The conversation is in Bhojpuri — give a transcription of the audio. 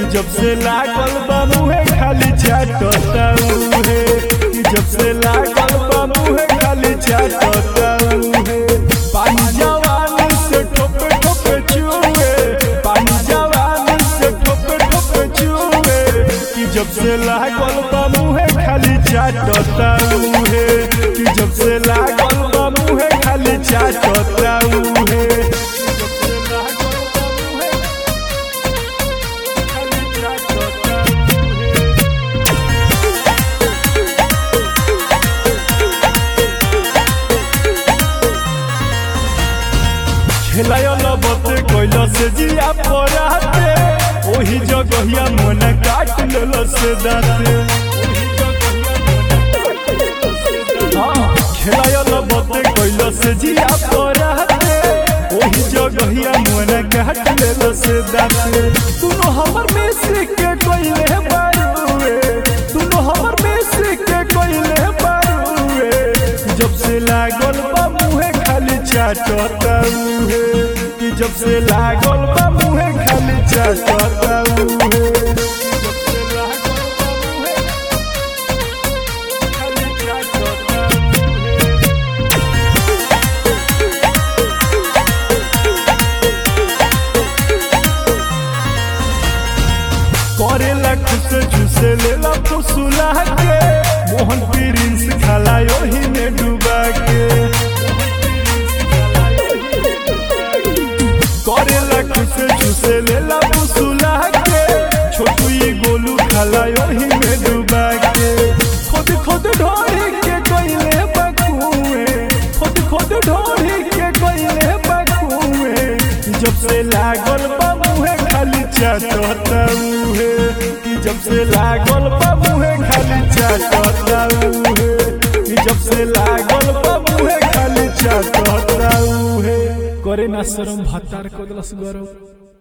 जब से लागल बा मुहे खाली चाटता उहे कि जब से लागल बा मुहे खाली चाटता उहे पानी जवान से ठोपे ठोपे चुए पानी जवान से ठोपे ठोपे चुए कि जब से लागल बा मुहे खाली चाटता उहे कि जब से लागल बा मुहे खाली चाटता उहे जब से लागल बा मुहे खाली चाटता उहे खेलायल बते कैल से जिया पराते ओही जगहिया मन काट लेल से दाते खेलायल बते कैल से जिया पराते ओही जगहिया मन काट लेल से दाते तुनो हमर में से के कइले बारुए तुनो हमर में से के कइले बारुए जब से लागल बा मुहे खाली चाटता उहे कि जब से लागल बा मुहे खाली चाटता उहे जब से लागल बा मुहे खाली चाटता उहे करेला खुश झुसे लेला फुसुला के मोहन प्रिंस खाला ओही में डूबा के करेला खुश झुसे लेला फुसुला के छोटू ये गोलू खाला ओही में डूबा के खुद खुद ढोरी के कोइले बकुए खुद खुद ढोरी के कोइले बकुए जब से लागल बा मुहे खाली चाटता उहे कि जब से लागल बा मुहे खाली चाटता उहे कि जब से लागल बा मुहे खाली चाटता उहे करे ना शरम भातार को दलस गरम